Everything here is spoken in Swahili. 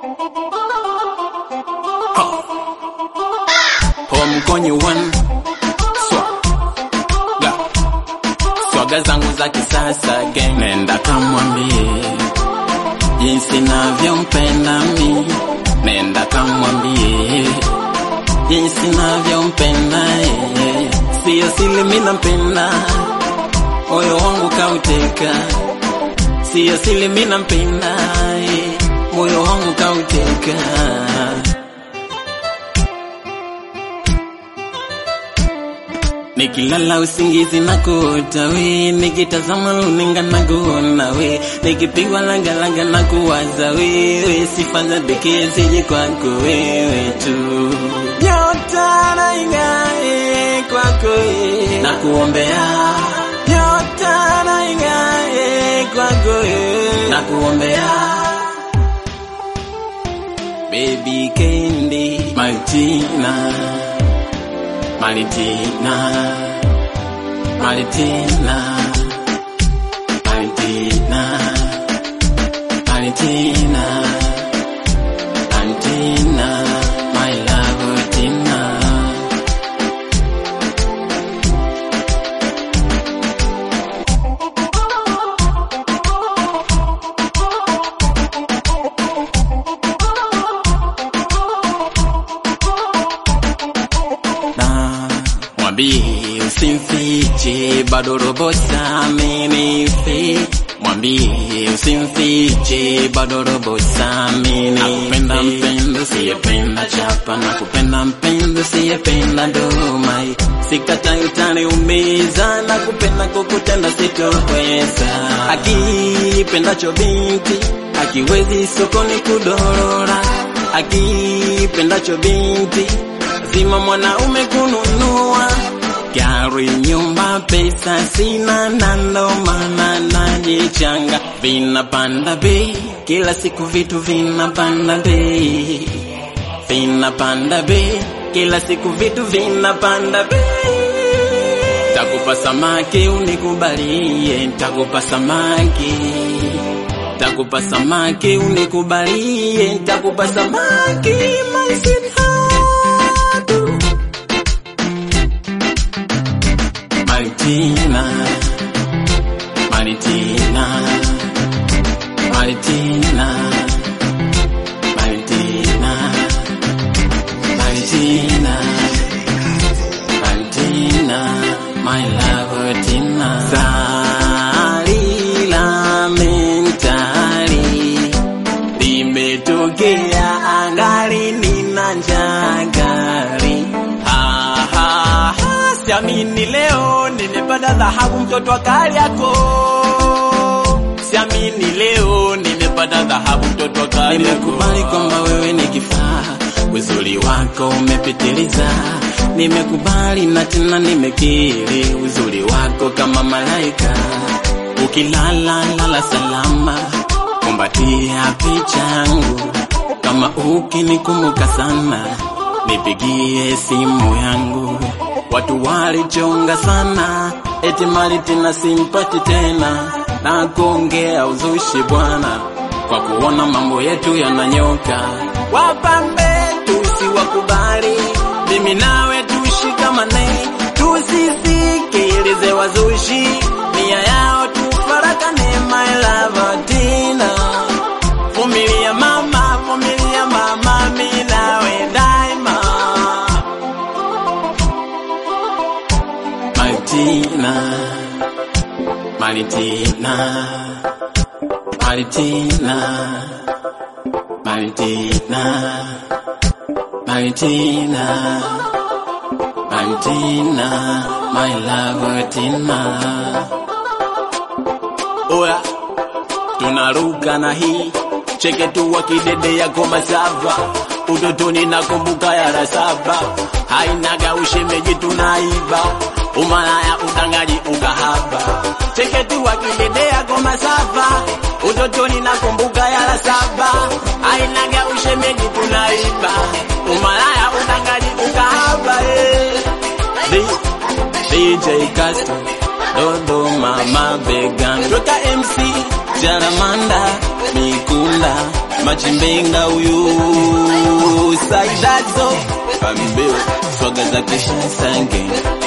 Home kwenye one swaga swaga zangu za kisasa gang, nenda kamwambie jinsi navyompenda mi, nenda kamwambie jinsi navyompenda yeye, siyo sili mi nampenda, moyo wangu kauteka, siyo sili mi nampenda yeye, moyo wangu kauteka. Nikilala usingizi na kuota we, nikitazama luninga na kuona we, nikipigwa lagalaga na kuwaza wewe, sifa za pekee zije kwako wewe tu. Nyota na ing'ae kwako wewe, na kuombea nyota na ing'ae kwako wewe, na kuombea baby Candy Martina Malitina, Malitina, Malitina, Malitina, Malitina, my love, Tina. na mwambie usimfiche bado robo saminifi mwambie usimfiche bado robo samini nakupenda mpendo siyependa chapa nakupenda mpendo siyependa domai sikatai utaniumiza nakupenda kukutenda sitoweza akipendacho binti akiwezi sokoni kudorora akipendacho binti lazima mwanaume kununua gari, nyumba, pesa sina, na ndo maana najichanga. Vinapanda bei kila siku, vitu vinapanda bei, vinapanda bei kila siku, vitu vinapanda bei. Takupa samaki unikubalie, takupa samaki takupa samaki unikubalie, takupa samaki my sweetheart. Maritina, Maritina, Maritina, Maritina, Maritina, Maritina, my love, Tina. Salila mentali limetokea angali nina njagari ha, ha, ha, siamini leo nimepata dhahabu mtoto wa Kariakoo siamini leo nimepata dhahabu mtoto wa Kariakoo nimekubali kwamba wewe ni kifaa uzuri wako umepitiliza nimekubali na tena nimekiri uzuri wako kama malaika ukilala lala salama kumbatia picha yangu kama ukinikumbuka sana nipigie simu yangu watu walichonga sana eti mali tena simpati tena na kuongea uzushi bwana kwa kuona mambo yetu yananyoka wapambe tusiwakubali mimi nawe tushikamane tusisikilize wazushi nia yao tufarakane my love tina vumilia mama vumilia mama mi nawe daima Martina, Martina, Martina, Martina, Martina, Martina, my love Tina. Oya, tunaruka na hii cheke tu wakidede ya goma sava utotoni nakumbuka yara saba hainaga ushemeji tunaiba umalaya udangaji ukahaba cheke tu wakidede ya goma sava utotoni nakumbuka yara saba hainaga ushemeji tunaiba umalaya udangaji ukahaba eh. D- DJ Castro Dodoma mabegan Toka MC Jaramanda Mikula Machimbenga huyu Saidazo Ambewa swaga za kisha sange